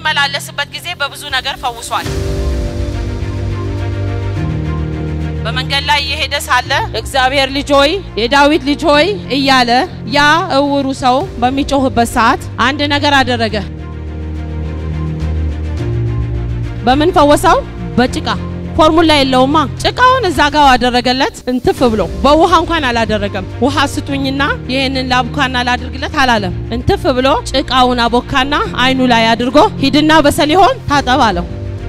በሚመላለስበት ጊዜ በብዙ ነገር ፈውሷል። በመንገድ ላይ እየሄደ ሳለ እግዚአብሔር ልጅ ሆይ የዳዊት ልጅ ሆይ እያለ ያ እውሩ ሰው በሚጮህበት ሰዓት አንድ ነገር አደረገ። በምን ፈወሰው? በጭቃ ፎርሙላ የለውማ። ጭቃውን እዛ ጋር አደረገለት እንትፍ ብሎ በውሃ እንኳን አላደረገም። ውሃ ስጡኝና ይህንን ላቡካና ላድርግለት አላለም። እንትፍ ብሎ ጭቃውን አቦካና አይኑ ላይ አድርጎ ሂድና በሰሊሆን ታጠብ አለው።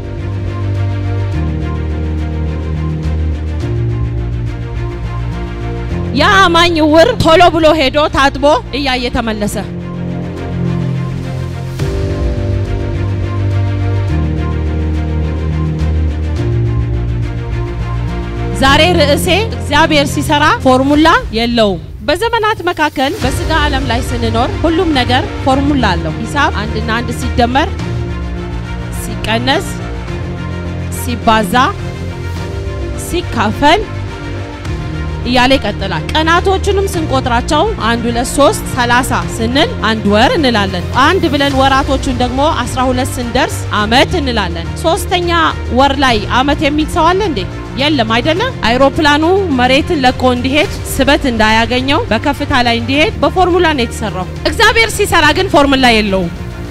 ያ አማኝ ዕውር ቶሎ ብሎ ሄዶ ታጥቦ እያየ ተመለሰ። ዛሬ ርዕሴ እግዚአብሔር ሲሰራ ፎርሙላ የለውም። በዘመናት መካከል በስጋ ዓለም ላይ ስንኖር ሁሉም ነገር ፎርሙላ አለው። ሂሳብ አንድና አንድ ሲደመር፣ ሲቀነስ፣ ሲባዛ፣ ሲካፈል እያለ ይቀጥላል። ቀናቶቹንም ስንቆጥራቸው አንድ ሁለት ሶስት ሰላሳ ስንል አንድ ወር እንላለን። አንድ ብለን ወራቶቹን ደግሞ አስራ ሁለት ስንደርስ አመት እንላለን። ሶስተኛ ወር ላይ አመት የሚል ሰው አለ እንዴ? የለም አይደለም። አይሮፕላኑ መሬትን ለቆ እንዲሄድ ስበት እንዳያገኘው በከፍታ ላይ እንዲሄድ በፎርሙላ ነው የተሰራው። እግዚአብሔር ሲሰራ ግን ፎርሙላ የለውም።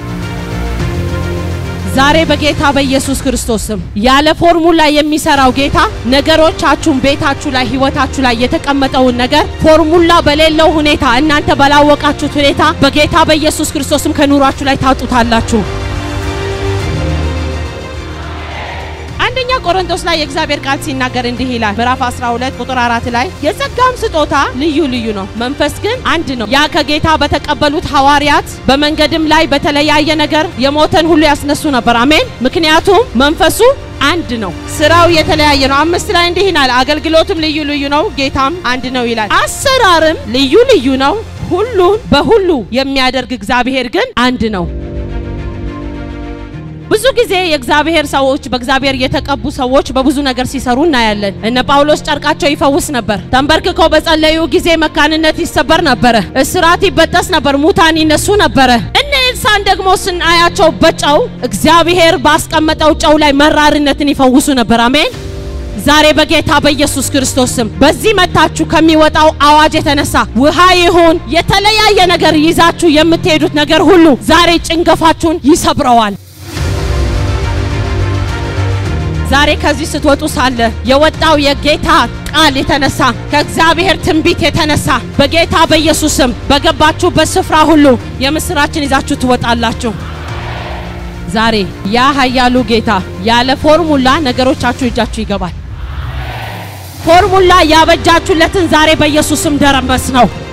ዛሬ በጌታ በኢየሱስ ክርስቶስ ስም ያለ ፎርሙላ የሚሰራው ጌታ ነገሮቻችሁን፣ ቤታችሁ ላይ፣ ህይወታችሁ ላይ የተቀመጠውን ነገር ፎርሙላ በሌለው ሁኔታ እናንተ ባላወቃችሁት ሁኔታ በጌታ በኢየሱስ ክርስቶስም ከኑሯችሁ ላይ ታጡታላችሁ። አንደኛ ቆሮንቶስ ላይ የእግዚአብሔር ቃል ሲናገር እንዲህ ይላል። ምዕራፍ 12 ቁጥር 4 ላይ የጸጋም ስጦታ ልዩ ልዩ ነው፣ መንፈስ ግን አንድ ነው። ያ ከጌታ በተቀበሉት ሐዋርያት በመንገድም ላይ በተለያየ ነገር የሞተን ሁሉ ያስነሱ ነበር። አሜን። ምክንያቱም መንፈሱ አንድ ነው፣ ስራው የተለያየ ነው። አምስት ላይ እንዲህ ይላል፣ አገልግሎትም ልዩ ልዩ ነው፣ ጌታም አንድ ነው ይላል። አሰራርም ልዩ ልዩ ነው፣ ሁሉን በሁሉ የሚያደርግ እግዚአብሔር ግን አንድ ነው። ብዙ ጊዜ የእግዚአብሔር ሰዎች በእግዚአብሔር የተቀቡ ሰዎች በብዙ ነገር ሲሰሩ እናያለን። እነ ጳውሎስ ጨርቃቸው ይፈውስ ነበር። ተንበርክከው በጸለዩ ጊዜ መካንነት ይሰበር ነበረ፣ እስራት ይበጠስ ነበር፣ ሙታን ይነሱ ነበረ። እነ ኤልሳን ደግሞ ስናያቸው በጨው እግዚአብሔር ባስቀመጠው ጨው ላይ መራርነትን ይፈውሱ ነበር። አሜን። ዛሬ በጌታ በኢየሱስ ክርስቶስ ስም በዚህ መታችሁ ከሚወጣው አዋጅ የተነሳ ውሃ ይሁን የተለያየ ነገር ይዛችሁ የምትሄዱት ነገር ሁሉ ዛሬ ጭንገፋችሁን ይሰብረዋል። ዛሬ ከዚህ ስትወጡ ሳለ የወጣው የጌታ ቃል የተነሳ ከእግዚአብሔር ትንቢት የተነሳ በጌታ በኢየሱስ ስም በገባችሁበት ስፍራ ሁሉ የምስራችን ይዛችሁ ትወጣላችሁ። ዛሬ ያ ኃያሉ ጌታ ያለ ፎርሙላ ነገሮቻችሁ እጃችሁ ይገባል። ፎርሙላ ያበጃችሁለትን ዛሬ በኢየሱስ ስም ደረመስ ነው።